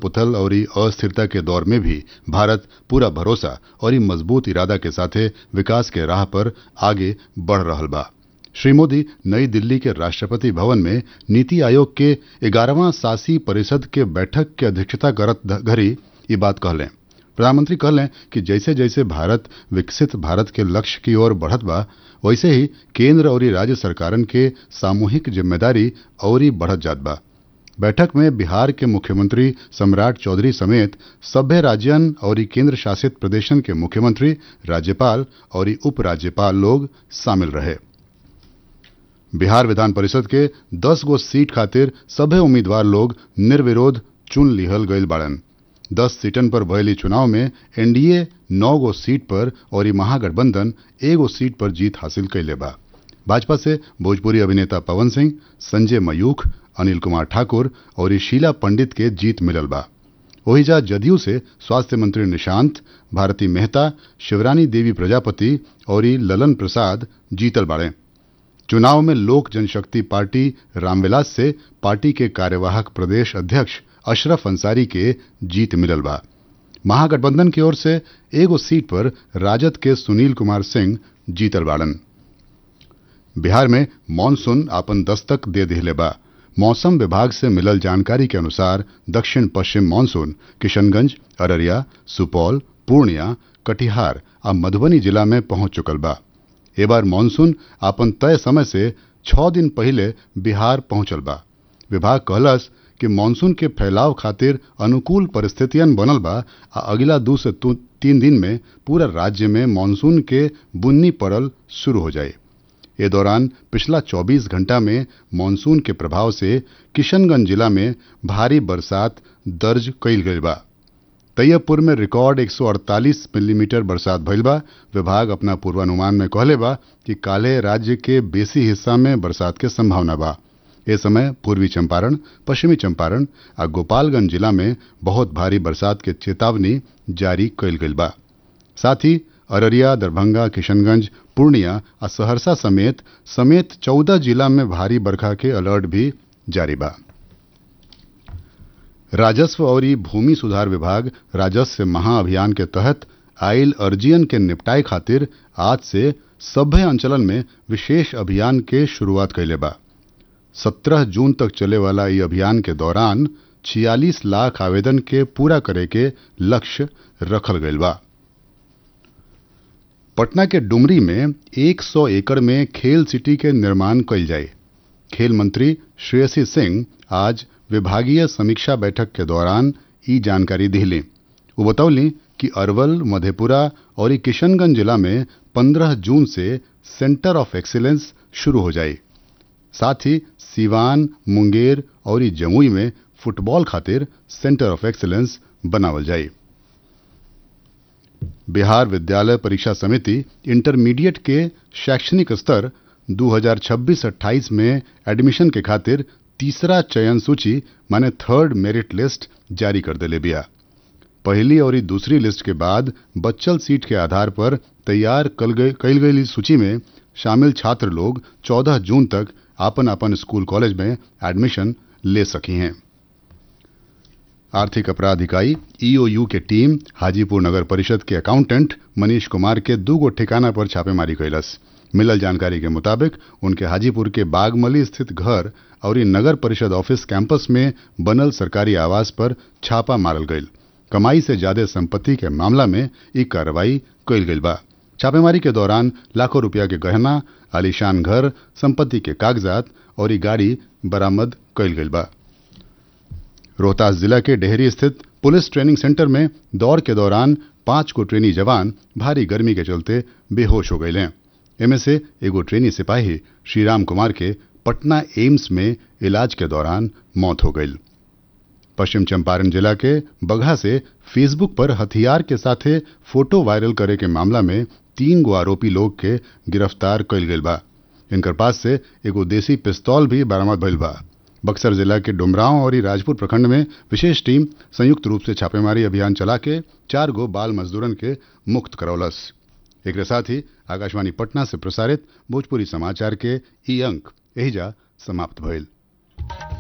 पुथल और अस्थिरता के दौर में भी भारत पूरा भरोसा और मजबूत इरादा के साथे विकास के राह पर आगे बढ़ रहल बा श्री मोदी नई दिल्ली के राष्ट्रपति भवन में नीति आयोग के ग्यारहवां शासी परिषद के बैठक के अध्यक्षता करत घड़ी ये बात कहलें प्रधानमंत्री कहलें कि जैसे जैसे भारत विकसित भारत के लक्ष्य की ओर बढ़त बा वैसे ही केंद्र और राज्य सरकारन के सामूहिक जिम्मेदारी और बढ़त जात बा बैठक में बिहार के मुख्यमंत्री सम्राट चौधरी समेत सभ्य राज्यन और केंद्र शासित प्रदेशन के मुख्यमंत्री राज्यपाल और उपराज्यपाल लोग शामिल रहे बिहार विधान परिषद के 10 गो सीट खातिर सभे उम्मीदवार लोग निर्विरोध चुन लिहल गईल बाड़न 10 सीटन पर भयली चुनाव में एनडीए 9 गो सीट पर और महागठबंधन एगो सीट पर जीत हासिल कैले बा भाजपा से भोजपुरी अभिनेता पवन सिंह संजय मयूख अनिल कुमार ठाकुर और शीला पंडित के जीत मिलल बा ओहिजा जदयू से स्वास्थ्य मंत्री निशांत भारती मेहता शिवरानी देवी प्रजापति और ललन प्रसाद जीतल बाड़े चुनाव में लोक जनशक्ति पार्टी रामविलास से पार्टी के कार्यवाहक प्रदेश अध्यक्ष अशरफ अंसारी के जीत मिलल बा महागठबंधन की ओर से एगो सीट पर राजद के सुनील कुमार सिंह जीतल बाड़न बिहार में मानसून आपन दस्तक दे दिले बा मौसम विभाग से मिलल जानकारी के अनुसार दक्षिण पश्चिम मानसून किशनगंज अररिया सुपौल पूर्णिया कटिहार आ मधुबनी जिला में पहुंच चुकल बा ए बार मानसून आपन तय समय से छह दिन पहले बिहार पहुंचल बा विभाग कहलस कि मानसून के फैलाव खातिर अनुकूल परिस्थितियन बनल बा आ अगला दू से तीन दिन में पूरा राज्य में मानसून के बुन्नी पड़ल शुरू हो जाए ए दौरान पिछला 24 घंटा में मानसून के प्रभाव से किशनगंज जिला में भारी बरसात दर्ज कईल गई बा तैयबपुर में रिकॉर्ड 148 मिलीमीटर बरसात भइल बा विभाग अपना पूर्वानुमान में कहले बा कि काले राज्य के बेसी हिस्सा में बरसात के संभावना बा ए समय पूर्वी चंपारण पश्चिमी चंपारण आ गोपालगंज जिला में बहुत भारी बरसात के चेतावनी जारी कईल गईल बा साथ ही अररिया दरभंगा किशनगंज पूर्णिया आ सहरसा समेत समेत चौदह जिला में भारी बरखा के अलर्ट भी जारी बा राजस्व और भूमि सुधार विभाग राजस्व महाअभियान के तहत आयल अर्जियन के निपटाए खातिर आज से सभ्य अंचलन में विशेष अभियान के शुरुआत कैले बा 17 जून तक चले वाला ये अभियान के दौरान 46 लाख आवेदन के पूरा करे के लक्ष्य रखल गईल बा पटना के डुमरी में 100 एकड़ में खेल सिटी के निर्माण कईल जाए खेल मंत्री श्रेयसी सिंह आज विभागीय समीक्षा बैठक के दौरान ई जानकारी दिली वो बतौली कि अरवल मधेपुरा और किशनगंज जिला में 15 जून से सेंटर ऑफ एक्सीलेंस शुरू हो जाए साथ ही सीवान मुंगेर और जमुई में फुटबॉल खातिर सेंटर ऑफ एक्सीलेंस बनावल जाए बिहार विद्यालय परीक्षा समिति इंटरमीडिएट के शैक्षणिक स्तर 2026-28 में एडमिशन के खातिर तीसरा चयन सूची माने थर्ड मेरिट लिस्ट जारी कर दिले बिया पहली और दूसरी लिस्ट के बाद बच्चल सीट के आधार पर तैयार कल गई सूची में शामिल छात्र लोग 14 जून तक आपन आपन स्कूल कॉलेज में एडमिशन ले सकी हैं आर्थिक अपराध इकाई ईओयू के टीम हाजीपुर नगर परिषद के अकाउंटेंट मनीष कुमार के दू गो ठिकाना पर छापेमारी कैलस मिलल जानकारी के मुताबिक उनके हाजीपुर के बागमली स्थित घर और नगर परिषद ऑफिस कैंपस में बनल सरकारी आवास पर छापा मारल गईल कमाई से ज्यादा संपत्ति के मामला में ई कार्रवाई कैल गईल बा छापेमारी के दौरान लाखों रुपया के गहना आलीशान घर संपत्ति के कागजात और ई गाड़ी बरामद कैल गईल बा रोहतास जिला के डेहरी स्थित पुलिस ट्रेनिंग सेंटर में दौड़ के दौरान पांच को ट्रेनी जवान भारी गर्मी के चलते बेहोश हो गए इनमें से एगो ट्रेनी सिपाही श्रीराम कुमार के पटना एम्स में इलाज के दौरान मौत हो गई पश्चिम चंपारण जिला के बगहा से फेसबुक पर हथियार के साथे फोटो वायरल करे के मामला में तीन गो आरोपी लोग के गिरफ्तार कईल गईल बा इनकर पास से एगो देसी पिस्तौल भी बरामद भइल बा बक्सर जिला के डुमरांव और राजपुर प्रखंड में विशेष टीम संयुक्त रूप से छापेमारी अभियान चला के चार गो बाल मजदूरन के मुक्त करौलस एक साथ ही आकाशवाणी पटना से प्रसारित भोजपुरी समाचार के ई अंक एहिजा समाप्त भइल